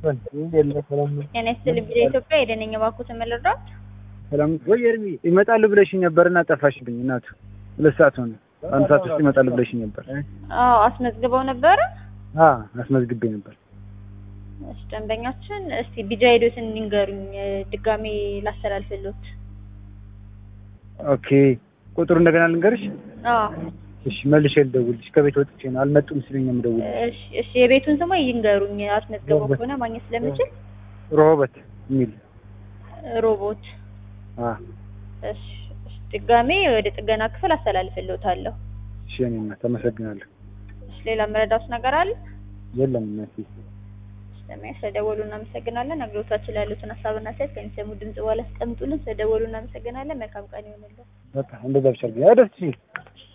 ጤና ይስጥልኝ ቢሮ ኢትዮጵያ የደነኛ ባንኩትን መለርዳት ሰላም ወይ ኤርሚ ይመጣሉ ብለሽኝ ነበርና ጠፋሽብኝ። እናቱ ሁለት ሰዓት ሆነ። አንድ ሰዓት ውስጥ ይመጣሉ ብለሽኝ ነበር። አዎ አስመዝግበው ነበረ። አ አስመዝግቤ ነበር። እሺ ደንበኛችን እስቲ ቢጃ ሄዶትን ንገሩኝ ድጋሜ ላስተላልፍልዎት። ኦኬ ቁጥሩ እንደገና ልንገርሽ? አዎ እሺ መልሼ ልደውልልሽ። ከቤት ወጥቼ ነው አልመጡም ሲሉኝ ነው የምደውልልሽ። እሺ እሺ የቤቱን ስሙ ይንገሩኝ አስመዝግበው ከሆነ ማግኘት ስለምችል ሮሆበት የሚል ሮቦት አ እሺ እሺ ድጋሜ ወደ ጥገና ክፍል አስተላልፍልዎታለሁ። እሺ እኔ እናት አመሰግናለሁ። እሺ ሌላ መረዳት ነገር አለ? የለም እናቴ ስለሚያ ስለደወሉ እናመሰግናለን። አገልግሎታችን ላይ ያሉትን ሀሳብና አስተያየት ከሚሰሙ ድምጽ በኋላ አስቀምጡልን። ስለደወሉ እናመሰግናለን። መልካም ቀን ይሆንልን። በቃ እንደዛ ብቻ አድርጊ። አይ ደስ ሲል